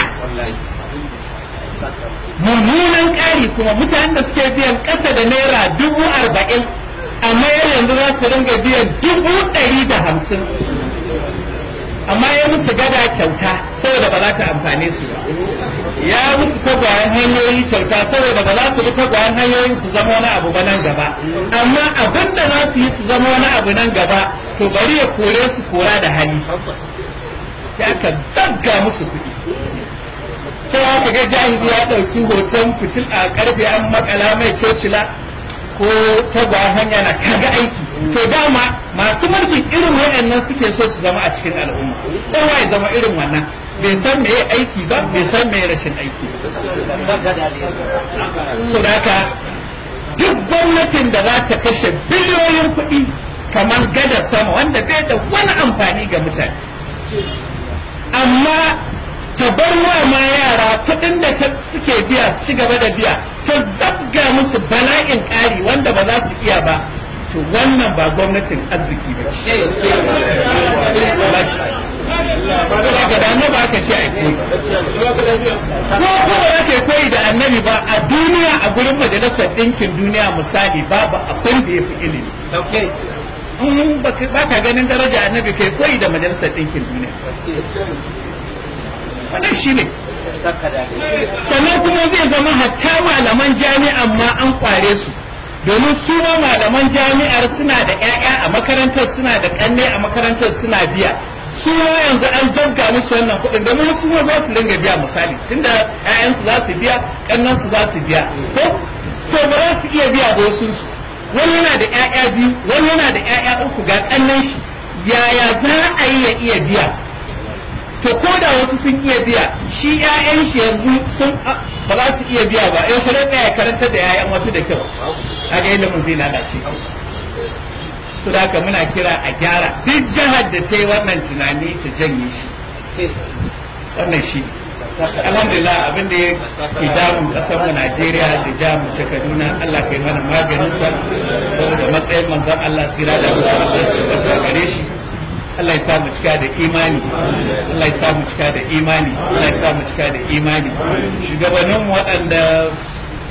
mummunan ƙari kuma mutanen da suke biyan ƙasa da naira dubu arba'in amma yanzu za su ringa biyan dubu ɗari da hamsin amma ya musu gada kyauta saboda ba za ta amfane su ba ya musu tagwayen hanyoyi kyauta saboda ba za su bi tagwayen hanyoyin su zama wani abu ba nan gaba amma abin da za su yi su zama wani abu nan gaba to bari ya kore su kora da hali sai aka zabga musu kuɗi sai aka ga jahili ya ɗauki hoton fitil a karfe an makala mai cocila ko tagwayen hanya na kaga aiki to dama masu mulkin irin waɗannan suke so su zama a cikin al'umma kowa ya zama irin wannan bai san me aiki ba bai san me rashin aiki so haka duk gwamnatin da za ta kashe biliyoyin kuɗi kamar gada sama wanda bai da wani amfani ga mutane amma ta bar wa ma yara kuɗin da suke biya su ci gaba da biya ta zabga musu bala'in ƙari wanda ba za su iya ba to wannan ba gwamnatin arziki ba ce ba da annabi aka ce ai koyi ko kuma za ka koyi da annabi ba a duniya a gurin majalisar ɗinkin duniya misali babu abin da ya fi ilimi in ba ka ganin daraja annabi kai koyi da majalisar ɗinkin duniya wannan shi ne sannan kuma zai zama hatta malaman jami'an ma an kware su domin su ma malaman jami'ar suna da 'ya'ya a makarantar suna da kanne a makarantar suna biya su ma yanzu an zabga musu wannan kuɗin domin su ma za su dinga biya misali tunda 'ya'yansu za su biya kannansu za su biya ko to ba za su iya biya ba wasu su wani yana da 'ya'ya biyu wani yana da 'ya'ya uku ga kannan shi yaya za a yi ya iya biya to ko da wasu sun iya biya shi ƴaƴan shi yanzu sun ba za su iya biya ba yau shirin ya karanta da ƴaƴan wasu da kyau kaga ilimin zai lalace su da haka muna kira a gyara duk jihar da ta yi wannan tunani ta janye shi wannan shi alhamdulillah abin da ke damun kasar mu Najeriya da jamu ta Kaduna Allah kai mana maganin sa saboda matsayin manzon Allah tsira da mutum gare shi Allah ya sa mu cika da imani Allah ya sa mu cika da imani Allah ya sa mu cika da imani shugabannin waɗanda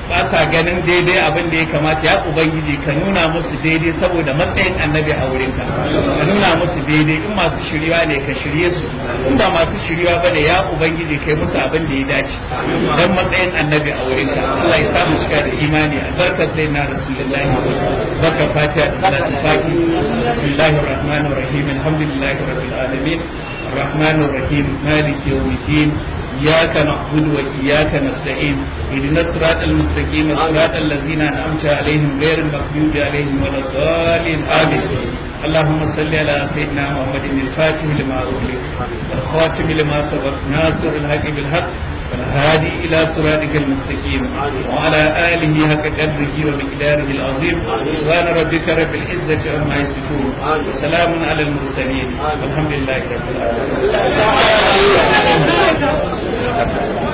ba sa ganin daidai abin da ya kamata ya ubangiji ka nuna musu daidai saboda matsayin annabi a wurinka ka nuna musu daidai in masu shiriwa ne ka shirye su in ba masu shiriwa bane ya ubangiji kai musu abin da ya dace dan matsayin annabi a wurinka Allah ya samu cika da imani albarkar sai na rasulullahi barka fatiha da salatul fati bismillahir rahmanir rahim alhamdulillahi rabbil alamin الرحمن الرحيم مالك يوم الدين إياك نعبد وإياك نستعين اهدنا الصراط المستقيم صراط الذين أنعمت عليهم غير المغضوب عليهم ولا الضالين آمين اللهم صل على سيدنا محمد الفاتح لما أغلق والخاتم لما سبق ناصر الحق بالحق والهادي إلى صراطك المستقيم وعلى آله حق قدره ومقداره العظيم سبحان ربك رب العزة عما يصفون وسلام على المرسلين والحمد لله رب العالمين